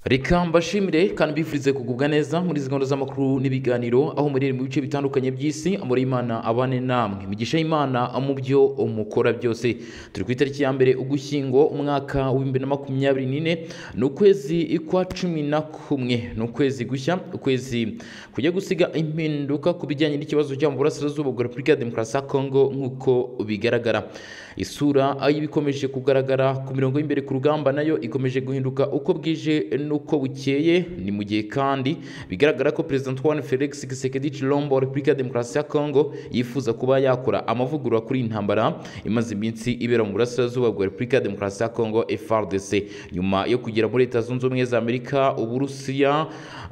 reka mbashimire kandi mbifurize kugubwa neza muri izi gahunda z'amakuru n'ibiganiro aho muri mu bice bitandukanye by'isi amore y'imana abane namwe migisha y'imana mu byo mukora byose turi ku itariki ya mbere ugushyingo umwaka w'ibihumbi na makumyabiri n'ine ni ukwezi kwa cumi na kumwe ni ukwezi gushya ukwezi kujya gusiga impinduka ku bijyanye n'ikibazo cyo mu burasirazuba bwa repubulika ya demokarasi ya kongo nk'uko bigaragara isura y'ibikomeje kugaragara ku mirongo y'imbere ku rugamba nayo ikomeje guhinduka uko bwije n'uko bukeye ni mu gihe kandi bigaragara ko perezida Antoine Felix Tshisekedi Tshilombo wa Repubulika ya Demokarasi ya Kongo yifuza kuba yakora amavugurura kuri iyi ntambara imaze iminsi ibera mu burasirazuba bwa Repubulika ya Demokarasi ya Kongo FARDC nyuma yo kugera muri Leta Zunze Ubumwe za Amerika Uburusiya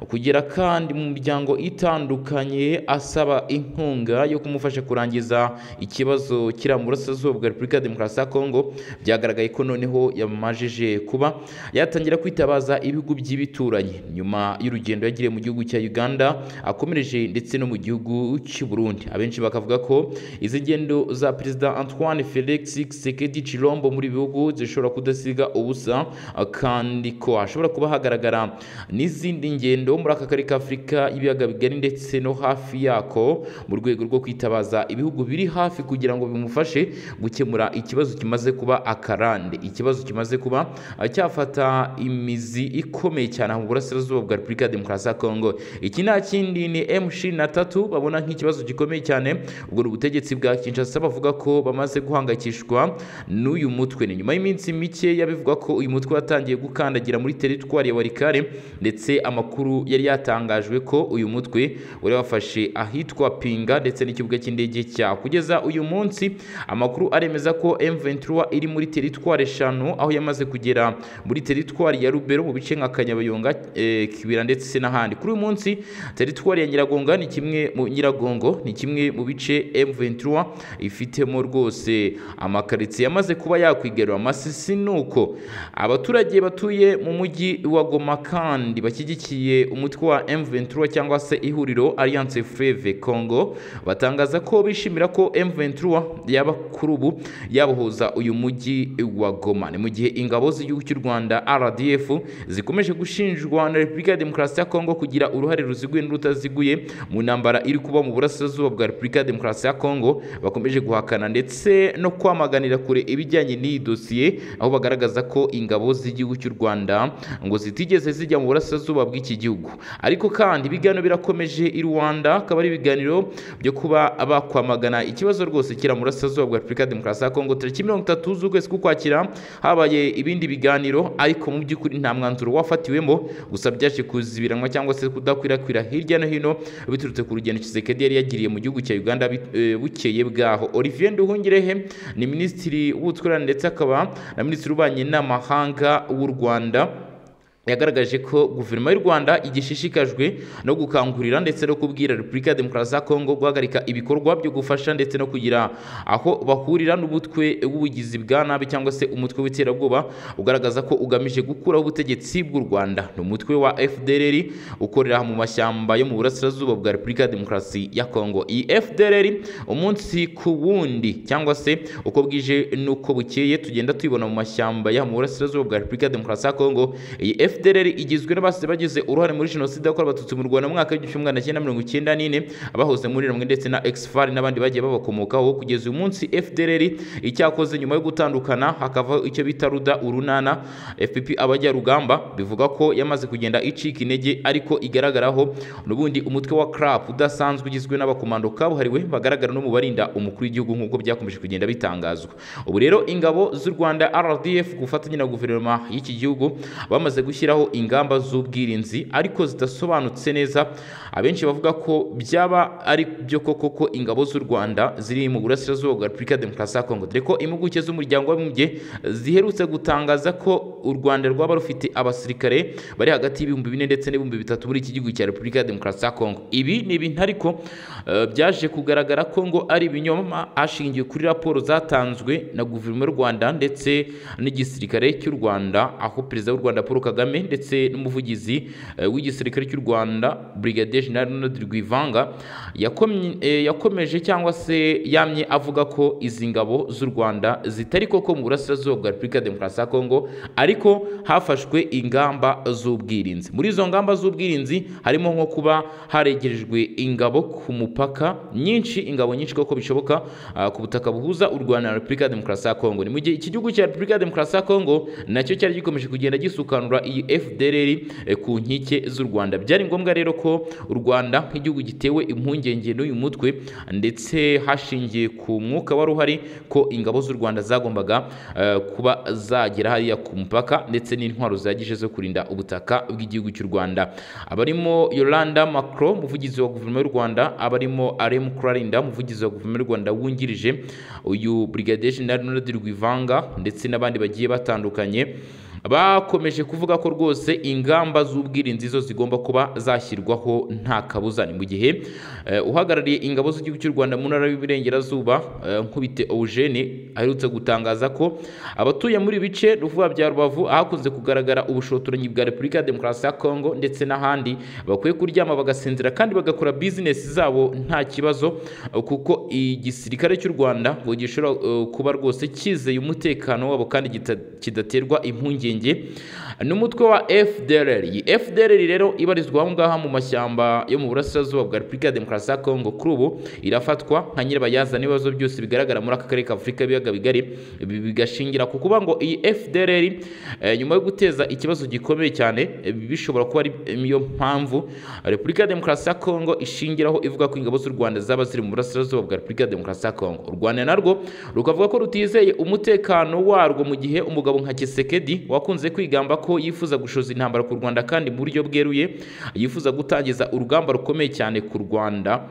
kugera kandi mu miryango itandukanye asaba inkunga yo kumufasha kurangiza ikibazo kiri mu burasirazuba bwa Repubulika ya Demokarasi ya Kongo byagaragaye ko noneho yamajije kuba yatangira kwitabaza ibi bihugu by'ibituranyi nyuma y'urugendo yagiriye mu gihugu cya Uganda akomereje ndetse no mu gihugu cy'u Burundi abenshi bakavuga ko izi ngendo za perezida Antoine Felix Tshisekedi Tshilombo muri bihugu zishobora kudasiga ubusa kandi ko hashobora kuba hagaragara n'izindi ngendo muri aka karere k'Afurika y'ibiyaga bigari ndetse no hafi yako mu rwego rwo kwitabaza ibihugu biri hafi kugira ngo bimufashe gukemura ikibazo kimaze kuba akarande ikibazo kimaze kuba cyafata imizi ikomeye cyane mu burasirazuba bwa repubulika ya demokarasi ya kongo iki nta kindi ni M23 babona nk'ikibazo gikomeye cyane ubwo ubutegetsi bwa Kinshasa bavuga ko bamaze guhangayikishwa n'uyu mutwe ni nyuma y'iminsi mike yabivuga ko uyu mutwe watangiye gukandagira muri teritwari ya Walikare ndetse amakuru yari yatangajwe ko uyu mutwe wari wafashe ahitwa Pinga ndetse n'ikibuga cy'indege cya kugeza uyu munsi amakuru aremeza ko M23 iri muri teritwari eshanu aho yamaze kugera muri teritwari ya Rubero mu bice nka Kanyabayonga eh, Kibira ndetse n'ahandi kuri uyu munsi teritwari ya Nyiragonga ni kimwe mu Nyiragongo ni kimwe mu bice M23 ifitemo rwose amakaritsiye yamaze kuba yakwigarura amasisi nuko abaturage batuye mu mujyi wa Goma kandi bashyigikiye umutwe wa M23 cyangwa se ihuriro Alliance Fleuve Congo batangaza ko bishimira ko M23 yaba kuri ubu yabohoza uyu mujyi wa Goma ni mu gihe ingabo z'igihugu cy'u Rwanda RDF zikomeje gushinjwa na Repubulika ya Demokarasi ya Kongo kugira uruhare ruziguye n'urutaziguye mu ntambara iri kuba mu burasirazuba bwa Repubulika ya Demokarasi ya Kongo bakomeje guhakana ndetse no kwamaganira kure ibijyanye n'iyi dosiye aho bagaragaza ko ingabo z'igihugu cy'u Rwanda ngo zitigeze zijya mu burasirazuba bw'iki gihugu ariko kandi ibiganiro birakomeje i Rwanda akaba ari ibiganiro byo kuba bakwamagana ikibazo rwose kira mu burasirazuba bwa Repubulika ya Demokarasi ya Kongo tariki mirongo itatu z'ukwezi k'ukwakira habaye ibindi biganiro ariko mu by'ukuri nta mwanzuro umwanzuro wafatiwemo gusa byaje kuzibiranwa cyangwa se kudakwirakwira hirya no hino biturutse ku rugendo Tshisekedi yari yagiriye mu gihugu cya Uganda bukeye bwaho Olivier Nduhungirehe ni minisitiri w'ubutwererane ndetse akaba na minisitiri ubanye n'amahanga w'u Rwanda yagaragaje ko guverinoma y'u Rwanda igishishikajwe no gukangurira ndetse no kubwira Repubulika ya Demokarasi ya Kongo guhagarika ibikorwa byo gufasha ndetse no kugira aho bahurira n'ubutwe w'ubugizi bwa nabi cyangwa se umutwe w'iterabwoba ugaragaza ko ugamije gukuraho ubutegetsi bw'u Rwanda ni umutwe wa FDLR ukorera mu mashyamba yo mu burasirazuba bwa Repubulika ya Demokarasi ya Kongo iyi FDLR umunsi ku wundi cyangwa se uko bwije nuko bukeye tugenda tuyibona mu mashyamba ya mu burasirazuba bwa Repubulika ya Demokarasi ya Kongo iyi FDLR igizwe n'abasize bagize uruhare muri jenoside yakorewe abatutsi mu Rwanda mu mwaka w'igihumbi kimwe magana cyenda mirongo icyenda n'ine abahoze muri rimwe ndetse na Exfar n'abandi bagiye babakomokaho kugeza uyu munsi FDLR icyakoze nyuma yo gutandukana hakavaho icyo bita ruda urunana FPP abajyarugamba bivuga ko yamaze kugenda icika intege ariko igaragaraho n'ubundi umutwe wa CRAP udasanzwe ugizwe n'abakomando kabuhariwe bagaragara no mu barinda umukuru w'igihugu nk'uko byakomeje kugenda bitangazwa ubu rero ingabo z'u Rwanda RDF ku bufatanye na guverinoma y'iki gihugu bamaze gushyira gushyiraho ingamba z'ubwirinzi ariko zidasobanutse neza abenshi bavuga ko byaba ari byo koko ko ingabo z'u Rwanda ziri mu burasirazuba bwa Repubulika ya Demokarasi ya Kongo dore ko impuguke z'umuryango w'abibumbye ziherutse gutangaza ko u Rwanda rwaba rufite abasirikare bari hagati y'ibihumbi bine ndetse n'ibihumbi bitatu muri iki gihugu cya Repubulika ya Demokarasi ya Kongo ibi ni ibintu ariko uh, byaje kugaragara ko ngo ari ibinyoma ashingiye kuri raporo zatanzwe na guverinoma y'u Rwanda ndetse n'igisirikare cy'u Rwanda aho perezida w'u Rwanda Paul Kagame kagame ndetse n'umuvugizi eh, w'igisirikare cy'u rwanda brigadier general ronald rwivanga yakomye- eh, yakomeje cyangwa se yamye avuga ko izi ngabo z'u rwanda zitari koko mu burasirazuba bwa repubulika ya demokarasi ya kongo ariko hafashwe ingamba z'ubwirinzi muri izo ngamba z'ubwirinzi harimo nko kuba haregerejwe ingabo ku mupaka nyinshi ingabo nyinshi kuko bishoboka ah, ku butaka buhuza u rwanda na repubulika ya demokarasi ya kongo ni mu gihe iki gihugu cya repubulika ya demokarasi ya kongo nacyo cyari gikomeje kugenda gisukanura iyi fdrr eh, ku nkike z'u rwanda byari ngombwa rero ko u rwanda nk'igihugu gitewe impungenge n'uyu mutwe ndetse hashingiye ku mwuka wari uhari ko ingabo z'u rwanda zagombaga eh, kuba zagera hariya ku mupaka ndetse n'intwaro zihagije zo kurinda ubutaka bw'igihugu cy'u rwanda abarimo yolanda macro umuvugizi wa guverinoma y'u rwanda abarimo aremu kurarinda umuvugizi wa guverinoma y'u rwanda wungirije uyu brigadier general ronald rwivanga ndetse n'abandi bagiye batandukanye bakomeje kuvuga ko rwose ingamba z'ubwirinzi zo zigomba kuba zashyirwaho nta kabuza ni mu gihe eh, uhagarariye ingabo z'igihugu cy'u rwanda mu ntara y'uburengerazuba eh, nkubite eugene aherutse gutangaza ko abatuye muri ibi bice ruvuga bya rubavu ahakunze kugaragara ubushotoranyi bwa repubulika ya demokarasi ya kongo ndetse n'ahandi bakwiye kuryama bagasinzira kandi bagakora bizinesi zabo nta kibazo eh, kuko igisirikare cy'u rwanda ngo gishobora eh, kuba rwose cyizeye umutekano wabo kandi kita- kidaterwa impungenge n'umutwe wa FDLR iyi FDLR rero ibarizwa aho ngaha mu mashyamba yo mu burasirazuba bwa Repubulika ya Demokarasi ya Kongo kuri ubu irafatwa nka nyirabayazana ibibazo byose bigaragara muri aka karere ka Afurika y'ibiyaga bigari ibi bigashingira ku kuba ngo iyi FDLR eh, nyuma yo guteza ikibazo gikomeye cyane eh, bishobora kuba ari niyo mpamvu Repubulika ya Demokarasi ya Kongo ishingiraho ivuga ko ingabo z'u Rwanda zaba ziri mu burasirazuba bwa Repubulika ya Demokarasi ya Kongo u Rwanda narwo rukavuga ko rutizeye umutekano warwo mu gihe umugabo nka Kisekedi wakunze kwigamba ko yifuza gushoza intambara ku Rwanda kandi mu buryo bweruye yifuza gutangiza urugamba rukomeye cyane ku Rwanda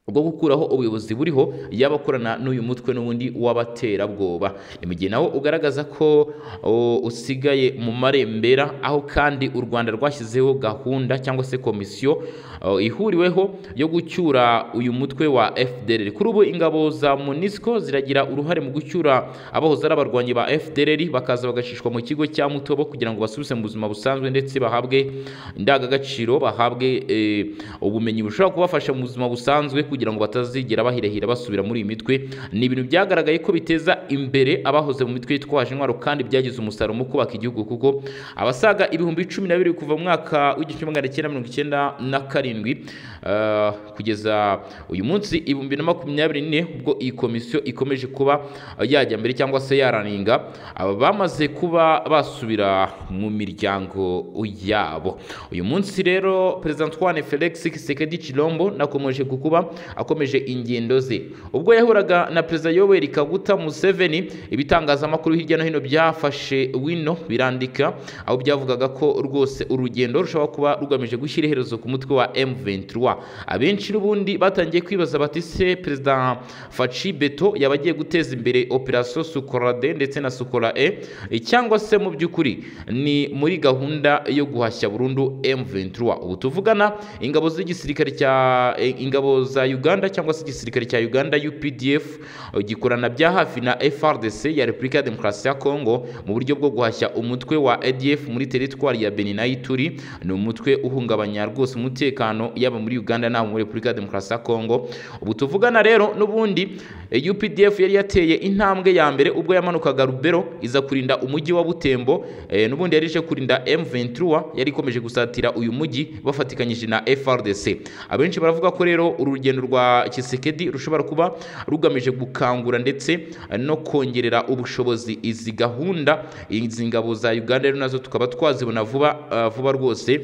rwo gukuraho ubuyobozi buriho yaba akorana n'uyu mutwe n'ubundi w'abaterabwoba ni mu gihe nawo ugaragaza ko o, usigaye mu marembera aho kandi u rwanda rwashyizeho gahunda cyangwa se komisiyo o, ihuriweho yo gucyura uyu mutwe wa fdr kuri ubu ingabo za munisco ziragira uruhare mu gucyura abahoze ari abarwanyi ba fdr bakaza bagashishwa mu kigo cya mutobo kugira ngo basubire mu buzima busanzwe ndetse bahabwe indangagaciro bahabwe eh, ubumenyi bushobora kubafasha mu buzima busanzwe kugira ngo batazigera bahirahira basubira muri iyi mitwe ni ibintu byagaragaye ko biteza imbere abahoze mu mitwe yitwaje intwaro kandi byagize umusaruro mu kubaka igihugu kuko abasaga ibihumbi cumi na bibiri kuva mu mwaka w'igihumbi magana cyenda mirongo icyenda na karindwi eh, kugeza uyu munsi ibihumbi na makumyabiri n'ine ubwo iyi komisiyo ikomeje kuba yajya mbere cyangwa se yaraninga aba bamaze kuba basubira mu miryango yabo uyu munsi rero perezida Antoine Felix Tshisekedi Chilombo nakomeje kukuba akomeje ingendo ze ubwo yahuraga na perezida Yoweri Kaguta Museveni ibitangazamakuru hirya no hino byafashe wino birandika aho byavugaga ko rwose urugendo rushobora kuba rugamije gushyira iherezo ku mutwe wa M23 abenshi n'ubundi batangiye kwibaza bati se perezida Faci Beto yaba agiye guteza imbere operation Sukora D ndetse na Sukora E cyangwa se mu by'ukuri ni muri gahunda yo guhashya burundu M23 ubu tuvugana ingabo z'igisirikare cya eh, ingabo za Uganda cyangwa se igisirikare cya Uganda UPDF eh, gikorana bya hafi na FRDC ya Repubulika ya Demokarasi ya Kongo mu buryo bwo guhashya umutwe wa ADF muri teritwari ya Beni na Ituri ni umutwe uhungabanya rwose umutekano yaba muri Uganda na muri Repubulika ya Demokarasi ya Kongo ubu tuvugana rero n'ubundi eh, UPDF yari yateye intambwe ya mbere ubwo yamanukaga Rubero iza kurinda umujyi wa Butembo eh, n'ubundi yari ije kurinda M23 yari ikomeje gusatira uyu mujyi bafatikanyije na FRDC abenshi baravuga ko rero uru rugendo rwa Kisekedi rushobora kuba rugamije gukangura ndetse eh, no kongerera ubushobozi izi gahunda izi ngabo za Uganda rero nazo tukaba twazibona vuba ah, vuba rwose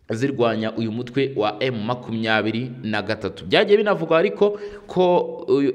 zirwanya uyu mutwe wa M makumyabiri na gatatu byagiye binavugwa ariko ko uyu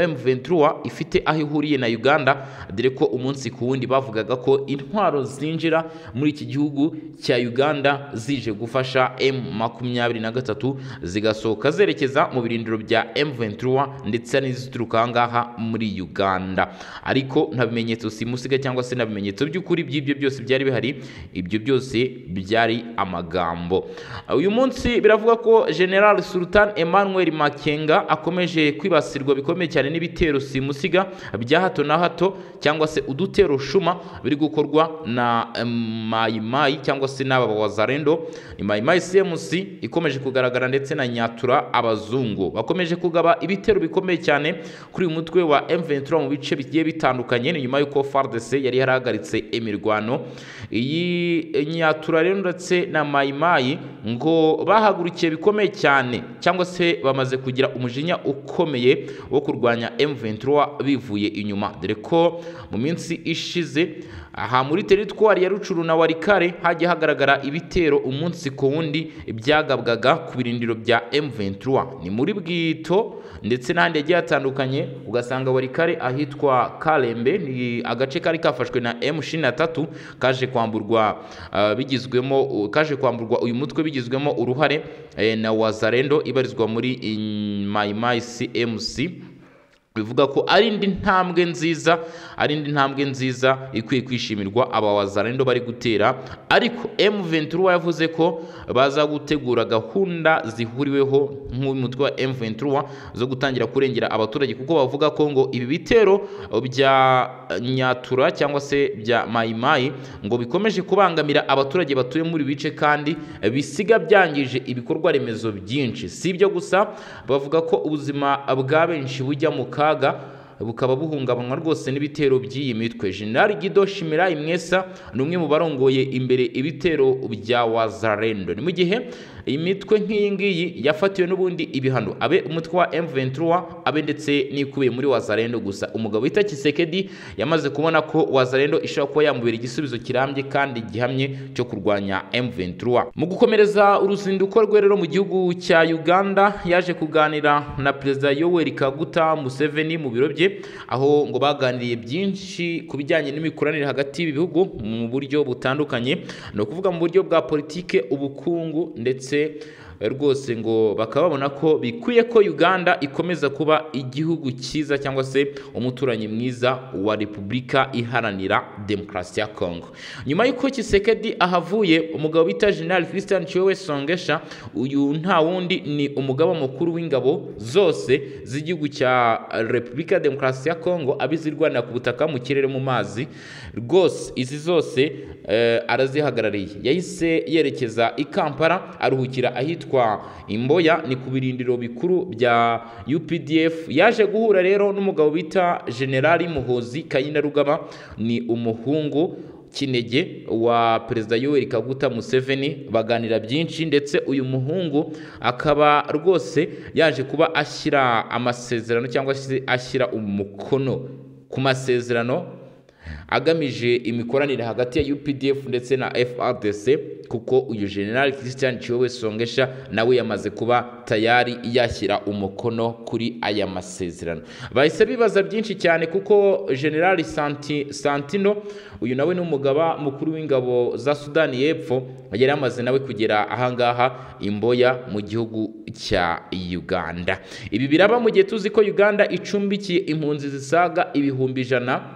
M23 ifite aho ihuriye na Uganda dore ko umunsi ku wundi bavugaga ko intwaro zinjira muri iki gihugu cya Uganda zije gufasha M makumyabiri na gatatu zigasohoka zerekeza mu birindiro bya M23 ndetse n'izituruka aha ngaha muri Uganda ariko nta bimenyetso simusiga cyangwa se nta bimenyetso by'ukuri by'ibyo byose byari bihari ibyo byose byari amagambo magambo uyu munsi biravuga ko general sultan emmanuel makenga akomeje kwibasirwa bikomeye cyane n'ibitero simusiga bya hato na hato cyangwa se udutero shuma biri gukorwa na em, mayimayi cyangwa se n'aba bawazarendo ni mayimayi cmc ikomeje kugaragara ndetse na nyatura abazungu bakomeje kugaba ibitero bikomeye cyane kuri uyu mutwe wa m23 mu bice bigiye bitandukanye ni nyuma y'uko fardc yari yarahagaritse imirwano iyi nyatura rero ndetse na mayimayi ngo bahagurukiye bikomeye cyane cyangwa se bamaze kugira umujinya ukomeye wo kurwanya M23 bivuye inyuma dore ko mu minsi ishize aha muri teritwari ya Rucuru na Warikare hagiye hagaragara ibitero umunsi ku wundi byagabwaga ku birindiro bya M23 ni muri Bwito ndetse n'ahandi hagiye hatandukanye ugasanga Warikare ahitwa Kalembe ni agace kari kafashwe na M23 kaje kwamburwa ah, bigizwemo kaje kwamburwa uyu mutwe bigizwemo uruhare eh, na Wazarendo ibarizwa muri Maimai CMC bivuga ko ari indi ntambwe nziza ari indi ntambwe nziza ikwiye kwishimirwa aba wazarendo bari gutera ariko M23 yavuze ko baza gutegura gahunda zihuriweho nk'umutwe wa M23 zo gutangira kurengera abaturage kuko bavuga ko ngo ibi bitero bya Nyatura cyangwa se bya Mayimayi ngo bikomeje kubangamira abaturage batuye muri ibi bice kandi bisiga byangije ibikorwa remezo byinshi si ibyo gusa bavuga ko ubuzima bwa benshi bujya mu kaga kaga bukaba buhungabanwa rwose n'ibitero by'iyi mitwe general gido shimirayi mwesa ni umwe mu barongoye imbere ibitero bya wazarendo ni mu gihe iyi mitwe nk'iyi ngiyi yafatiwe n'ubundi ibihano abe umutwe wa M23 abe ndetse n'ikubiye muri wazarendo gusa umugabo wita Kisekedi yamaze kubona ko wazarendo ishobora kuba yamubera igisubizo kirambye kandi gihamye cyo kurwanya M23 mu gukomereza uruzinduko rwe rero mu gihugu cya Uganda yaje kuganira na Perezida Yoweri Kaguta Museveni mu biro bye bye aho ngo baganiriye byinshi ku bijyanye n'imikoranire hagati y'ibihugu mu buryo butandukanye ni ukuvuga mu buryo bwa politike ubukungu ndetse rwose ngo bakaba babona ko bikwiye ko Uganda ikomeza kuba igihugu cyiza cyangwa se umuturanyi mwiza wa Repubulika iharanira demokarasi ya Congo nyuma y'uko Kisekedi ahavuye umugabo bita General Christian Chiwewe Songesha uyu nta wundi ni umugaba mukuru w'ingabo zose z'igihugu cya Repubulika ya Demokarasi ya Congo abizirwanira ku butaka mu kirere mu mazi rwose izi zose eh, arazihagarariye yahise yerekeza i Kampala aruhukira ahitwa ahitwa Imboya ni ku birindiro bikuru bya UPDF yaje guhura rero n'umugabo bita General Muhozi Kayinda Rugaba ni umuhungu kinege wa perezida Yoweri Kaguta Museveni baganira byinshi ndetse uyu muhungu akaba rwose yaje kuba ashyira amasezerano cyangwa se ashyira umukono ku masezerano agamije imikoranire hagati ya UPDF ndetse na FRDC kuko uyu General Christian Chiwewe Songesha nawe yamaze kuba tayari yashyira umukono kuri aya masezerano bahise bibaza byinshi cyane kuko General Santi, Santino uyu nawe ni umugaba mukuru w'ingabo za Sudani y'Epfo yari amaze nawe kugera ahangaha imboya mu gihugu cya Uganda ibi biraba mu gihe tuzi ko Uganda icumbikiye impunzi zisaga ibihumbi ijana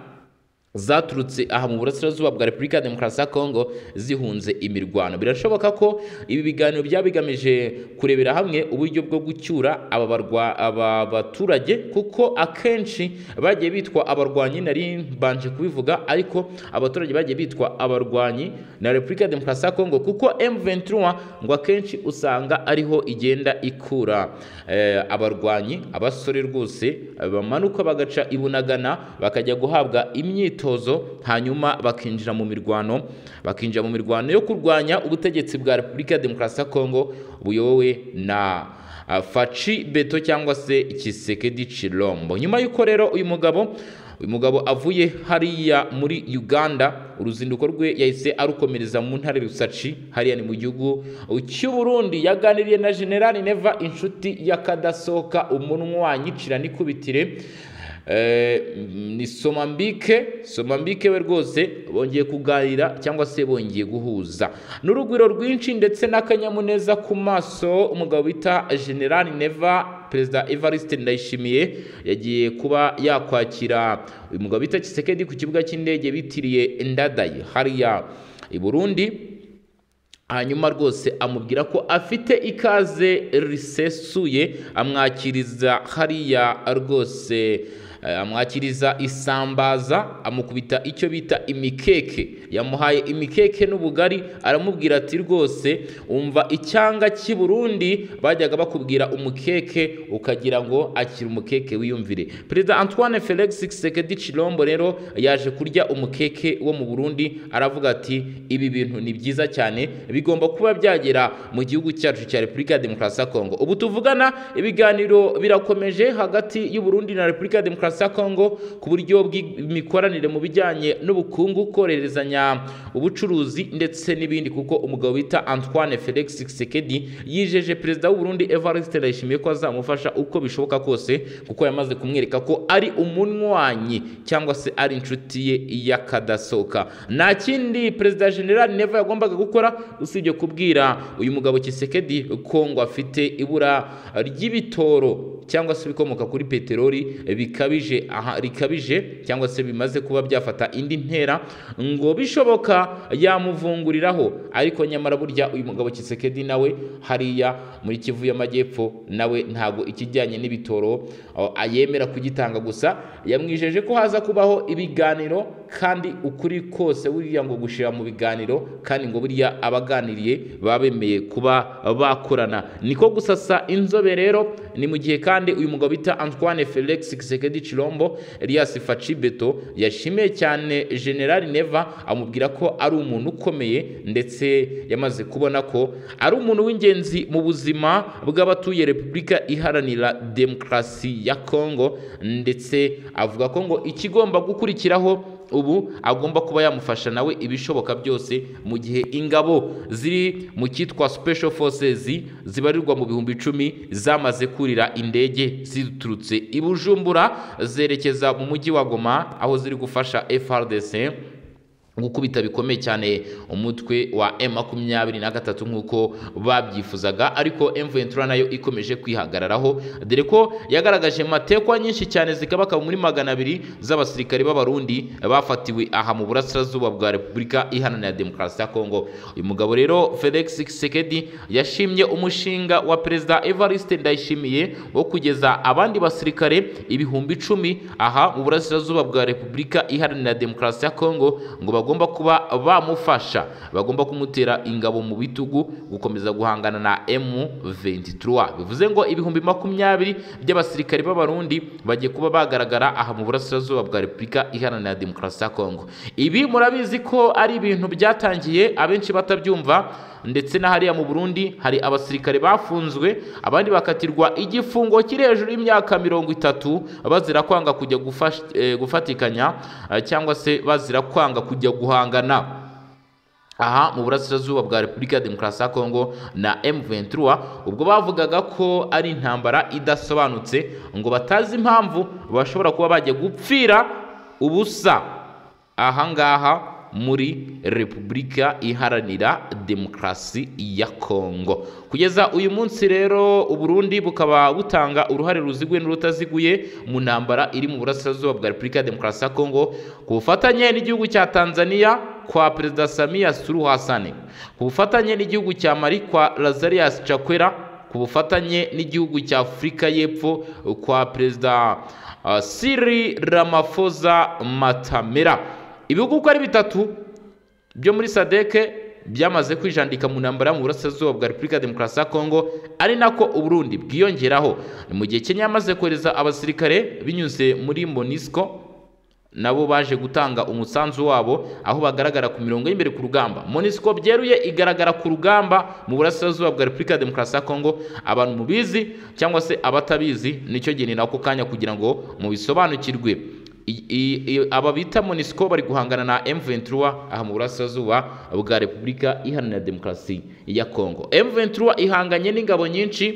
zaturutse aha mu burasirazuba bwa repubulika ya demokarasi ya kongo zihunze imirwano birashoboka ko ibi biganiro byaba bigamije kurebera hamwe uburyo bwo gucyura aba barwa- aba baturage kuko akenshi bagiye bitwa abarwanyi nari mbanje kubivuga ariko abaturage bagiye bitwa abarwanyi na repubulika ya demokarasi ya kongo kuko M23 ngo akenshi usanga ariho igenda ikura eh, abarwanyi abasore rwose bamanuka bagaca ibunagana bakajya guhabwa imyitozo imyitozo hanyuma bakinjira mu mirwano bakinjira mu mirwano yo kurwanya ubutegetsi bwa Repubulika ya Demokarasi ya Kongo buyobowe na ah, Faci Beto cyangwa se Kisekedi Chilombo nyuma y'uko rero uyu mugabo uyu mugabo avuye hariya muri Uganda uruzinduko rwe yahise arukomereza mu ntare Rusaci hariya ni mu gihugu cy'u Burundi yaganiriye na General Neva inshuti yakadasohoka umunwa nyicira nikubitire Eh, ni somambike somambike we rwose bongeye kuganira cyangwa se bongeye guhuza n'urugwiro rwinshi ndetse n'akanyamuneza ku maso umugabo bita general neva perezida evariste ndayishimiye yagiye kuba yakwakira uyu mugabo bita kisekedi ku kibuga cy'indege bitiriye ndadaye hariya i burundi hanyuma rwose amubwira ko afite ikaze risesuye amwakiriza hariya rwose eh, amwakiriza isambaza amukubita icyo bita imikeke yamuhaye imikeke n'ubugari aramubwira ati rwose umva icyanga cy'i Burundi bajyaga bakubwira umukeke ukagira ngo akira umukeke wiyumvire perezida Antoine Felix Tshisekedi Chilombo rero yaje kurya umukeke wo mu Burundi aravuga ati ibi bintu ni byiza cyane bigomba kuba byagera mu gihugu cyacu cya Repubulika ya Demokarasi ya Kongo ubu tuvugana ibiganiro birakomeje hagati y'u Burundi na Repubulika ya Demokarasi ya Kongo ku buryo bw'imikoranire mu bijyanye n'ubukungu koroherezanya ubucuruzi ndetse n'ibindi kuko umugabo bita Antoine Felix Tshisekedi yijeje perezida w'u Burundi Evariste Ndayishimiye ko azamufasha uko bishoboka kose kuko yamaze kumwereka ko ari umunywanyi cyangwa se ari inshuti ye y'akadasohoka nta kindi perezida General Neva yagombaga gukora usibye kubwira uyu mugabo Kisekedi ko ngo afite ibura ry'ibitoro cyangwa se ibikomoka kuri peteroli bikabije aha rikabije cyangwa se bimaze kuba byafata indi ntera ngo bishoboka yamuvunguriraho ariko nyamara burya uyu mugabo Kisekedi nawe hariya muri Kivu y'Amajyepfo nawe ntago ikijyanye n'ibitoro aho ayemera kugitanga gusa yamwijeje ko haza kubaho ibiganiro kandi ukuri kose buriya ngo gushira mu biganiro kandi ngo buriya abaganiriye baba bemeye kuba bakorana niko gusasa inzobe rero ni mu gihe kandi uyu mugabo bita Antoine Felix Tshisekedi Chilombo Elias Fatshibeto yashimiye cyane General Neva amubwira ko ari umuntu ukomeye ndetse yamaze kubona ko ari umuntu w'ingenzi mu buzima bw'abatuye Repubulika iharanira Demokarasi ya Kongo ndetse avuga ko ngo ikigomba gukurikiraho ubu agomba kuba yamufasha nawe ibishoboka byose mu gihe ingabo ziri mu cyitwa special forces zibarirwa mu bihumbi icumi zamaze kurira indege ziturutse i bujumbura zerekeza mu mujyi wa goma aho ziri gufasha frdc gukubita bikomeye cyane umutwe wa M makumyabiri na gatatu nk'uko babyifuzaga ariko M23 nayo ikomeje kwihagararaho dore ko yagaragaje matekwa nyinshi cyane zikabaka muri magana abiri z'abasirikare b'abarundi bafatiwe aha mu burasirazuba bwa Repubulika Iharanira Demokarasi ya Kongo uyu mugabo rero Felix Tshisekedi yashimye umushinga wa Perezida Evariste Ndayishimiye wo kugeza abandi basirikare ibihumbi icumi aha mu burasirazuba bwa Repubulika Iharanira Demokarasi ya Kongo ngo bagomba bagomba kuba bamufasha bagomba kumutera ingabo mu bitugu gukomeza guhangana na M23 bivuze ngo ibihumbi makumyabiri by'abasirikare b'abarundi bagiye kuba bagaragara aha mu burasirazuba bwa Repubulika Iharanira Demokarasi ya Kongo ibi murabizi ko ari ibintu byatangiye abenshi batabyumva ndetse na hariya mu Burundi hari abasirikare bafunzwe abandi bakatirwa igifungo kiri hejuru y'imyaka mirongo itatu bazira kwanga kujya gufash- eh, gufatikanya eh, cyangwa se bazira kwanga kujya guhangana aha mu burasirazuba bwa Repubulika ya Demokarasi ya Kongo na M23 ubwo bavugaga ko ari intambara idasobanutse ngo batazi impamvu bashobora kuba bajya gupfira ubusa aha ngaha muri Repubulika Iharanira Demokarasi ya Kongo. Kugeza uyu munsi rero Uburundi bukaba butanga uruhare ruziguye n'urutaziguye mu ntambara iri mu burasirazuba bwa Repubulika ya Demokarasi ya Kongo ku bufatanye n'igihugu cya Tanzania kwa Perezida Samia Suluhu Hassan, ku bufatanye n'igihugu cya Mali kwa Lazarus Chakwera, ku bufatanye n'igihugu cya Afurika y'Epfo kwa Perezida uh, Cyril Ramaphosa Matamera. ibihugu uko ari bitatu byo muri sadeke byamaze kwijandika mu ntambara mu burasirazuba bwa repubulika ya demokarasi ya kongo ari nako uburundi bwiyongeraho ni mu gihe kenya yamaze kohereza abasirikare binyuze muri monisco nabo baje gutanga umusanzu wabo aho bagaragara ku mirongo y'imbere ku rugamba monisco byeruye igaragara ku rugamba mu burasirazuba bwa repubulika ya demokarasi ya kongo abantu mubizi cyangwa se abatabizi nicyo gihe ni nako kanya kugira ngo mubisobanukirwe aba bita monisco bari guhangana na M23 aha mu burasirazuba bwa Repubulika Iharanira Demokarasi ya Kongo. M23 ihanganye n'ingabo nyinshi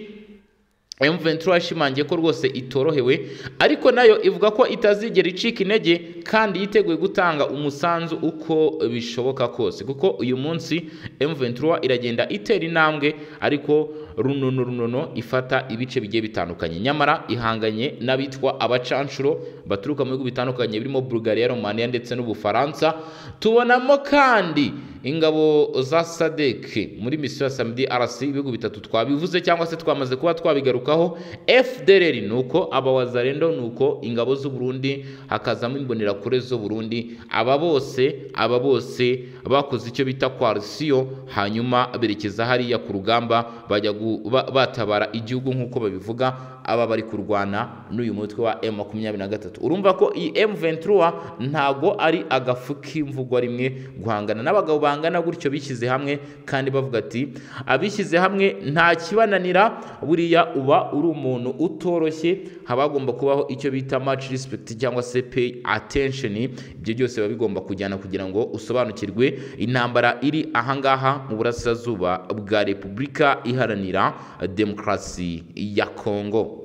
M23 yashimangiye ko rwose itorohewe ariko nayo ivuga ko itazigera icika intege kandi yiteguye gutanga umusanzu uko bishoboka kose kuko uyu munsi M23 iragenda itera intambwe ariko runono runono ifata ibice bigiye bitandukanye nyamara ihanganye n'abitwa abacanshuro baturuka mu bihugu bitandukanye birimo Bulgaria, Romania ndetse n'Ubufaransa tubonamo kandi ingabo za sadek muri misiyo ya samedi rc ibihugu bitatu twabivuze cyangwa se twamaze kuba twabigarukaho fdr ni uko abawazarendo ni uko ingabo z'uburundi hakazamo imbonerakure z'uburundi aba bose aba bose bakoze icyo bita coalition hanyuma berekeza hariya ku rugamba bajya gu- ba- batabara igihugu nk'uko babivuga aba bari kurwana n'uyu mutwe wa M23 urumva ko iyi M23 ntago ari agafu k'imvugwa rimwe guhangana n'abagabo bangana gutyo bishyize hamwe kandi bavuga ati abishyize hamwe nta kibananira buriya uba uri umuntu utoroshye haba hagomba kubaho icyo bita match respect cyangwa se pay attention ibyo byose biba bigomba kujyana kugira ngo usobanukirwe intambara iri ahangaha mu burasirazuba bwa Repubulika iharanira demokarasi ya Kongo